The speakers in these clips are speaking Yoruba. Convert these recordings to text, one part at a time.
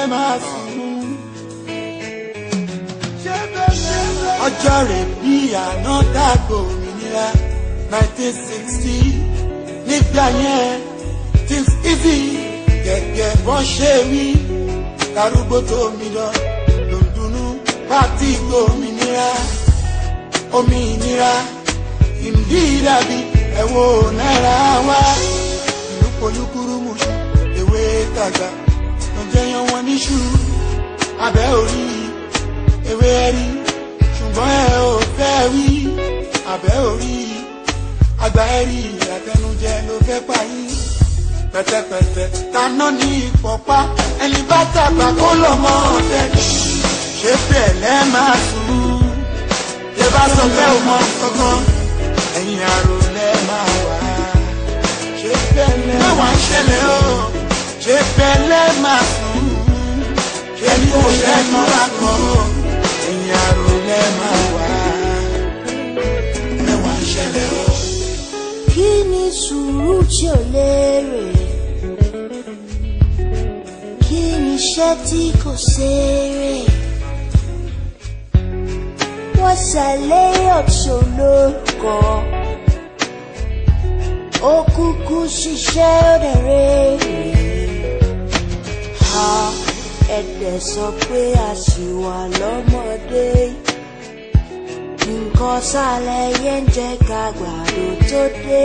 máa sùn. ọjọ́ rẹ̀ bí àná dàgbò òmìnira nineteen sixty nígbà yẹn things easy gẹ́gẹ́ bọ́n ṣe wí darúgbó tó mi lọ lòdùnú pátí gbòmìnira òmìnira ìdí dàbí ẹ̀wọ̀ náírà wá ìlú polúkúrú mùsùn ewé tàgbà ló jẹyàn wọn níṣu abẹ́ orí ewé rí ṣùgbọ́n ẹ ò fẹ́ wí abẹ́ orí àgbà ẹ̀rí àtẹnujẹ ló fẹ́ pa yín pẹ̀tẹ̀pẹ̀tẹ̀ taná ní ìpọ̀pá ẹni bá tàgbà kó lọ mọ́ ọ̀tẹ̀ ṣé bẹ́ẹ̀ lẹ́ máa sùn ṣé bá sọ pé ò mọ kankan ẹ̀yìn àrò lẹ́ máa wà ṣé bẹ́ẹ̀ lẹ́ máa ń ṣẹlẹ̀ o ṣé bẹ́ẹ̀ lẹ́ máa sùn ṣé ní kò lẹ́nu lákan o ẹ̀yìn àrò lẹ́ máa wà mẹ́wàá ń ṣẹlẹ̀ o. kí ni sùúrù tí ò lérè kí ni iṣẹ́ tí kò ṣeré wọ́n ṣàlẹ́ ọ̀tún lórúkọ ó kúkú ṣiṣẹ́ òdèrè ha ẹ̀dẹ̀ sọ pé a ṣì wà lọ́mọdé nǹkan sálẹ̀ yẹn ń jẹ́ ká gbàdo tó dé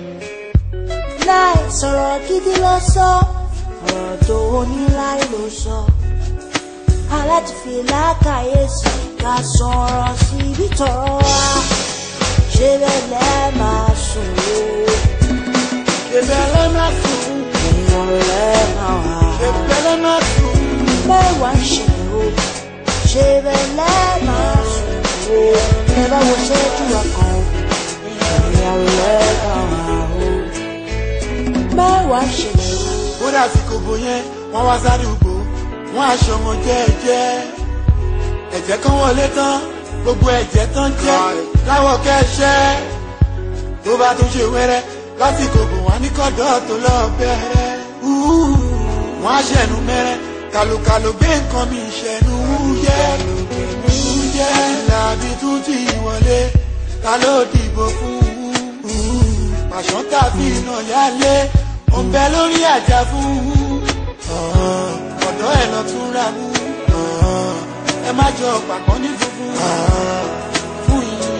láì sọ̀rọ̀ gidi lọ sọ ọ̀rọ̀ tó ní láì ló sọ aláti fi lákàyèsí ká sọ̀rọ̀ síbi tọ̀rọ̀ wa ṣé bẹ́ẹ̀ lẹ́ máa sùn o ṣé bẹ́ẹ̀ lẹ́ máa sùn èèyàn lẹ́ máa wà ṣé bẹ́ẹ̀ lẹ́ máa sùn. mẹ́wàá ń ṣẹlẹ̀ o ṣé bẹ́ẹ̀ lẹ́ máa sùn o ẹ bá wo ṣẹ́jú ọkàn o èèyàn lẹ́ máa wà o mẹ́wàá ń ṣẹlẹ̀ o. kódà sí kòbó yẹn wọ́n wá sádùúgbò wọ́n aṣọ ọmọ jẹ́ẹ́jẹ́ ẹ̀jẹ̀ kan wọlé tán gbogbo ẹ̀jẹ̀ tán jẹ́ láwọ̀ kẹ́ṣẹ́ tó bá tún ṣe wẹ́rẹ́ lásìkò bò wọ́n ní kọ́dọ̀ tó lọ bẹ̀rẹ̀ wọ́n á ṣẹ̀nu mẹ́rẹ́ kàlùkàlù gbé nǹkan mi ṣẹ̀nu wúyẹ́ wúyẹ́ làbí tún ti wọlé ta ló dìbò fún pàṣán tàbí iná yálé ó ń bẹ lórí àjà fún ọ̀dọ́ ẹ̀ lọ tún ra mú ẹ má jọ pàpọ̀ ní funfun fún yìí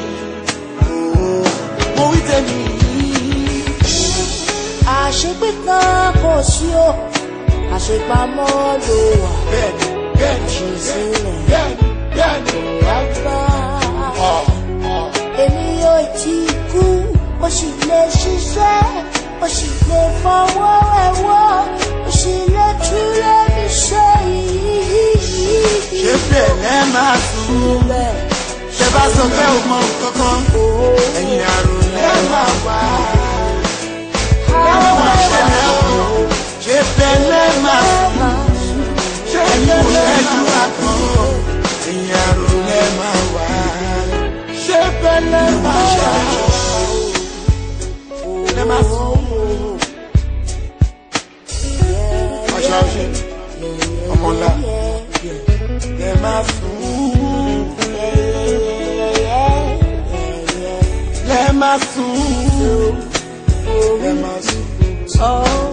mo wí tèmi àṣepé kan kò sí o àṣepamọ́ ló wà bẹ́ẹ̀ni bẹ́ẹ̀ni ṣe sílẹ̀ bẹ́ẹ̀ni bẹ́ẹ̀ni rábà. ọ̀ ọ̀ èmi yóò ti kú ó sì lè ṣiṣẹ́ ó sì lè fọwọ́ ẹ̀wọ́ ó sì lè túlẹ̀ mi ṣe yìí. ṣé bẹ́ẹ̀ lẹ́ máa sùn bẹ́ẹ̀ ṣe bá sọ pé ò mọ kankan ẹ̀yìn àrùn lẹ́ máa wá mẹ́wàá ṣẹlẹ̀ o ṣé bẹ́ẹ̀ lẹ́ máa sùn. ṣé ẹ̀yin kò lẹ́jú àkàn o ẹ̀yìn àrùn lẹ́ máa wá ṣé bẹ́ẹ̀ lẹ́ máa ṣẹlẹ̀ o lẹ́ máa sùn. ọ̀ṣà ọ̀ṣẹ̀ ọmọ ńlá lẹ́ máa sùn. lẹ́ máa sùn. lẹ́ máa sùn. Oh.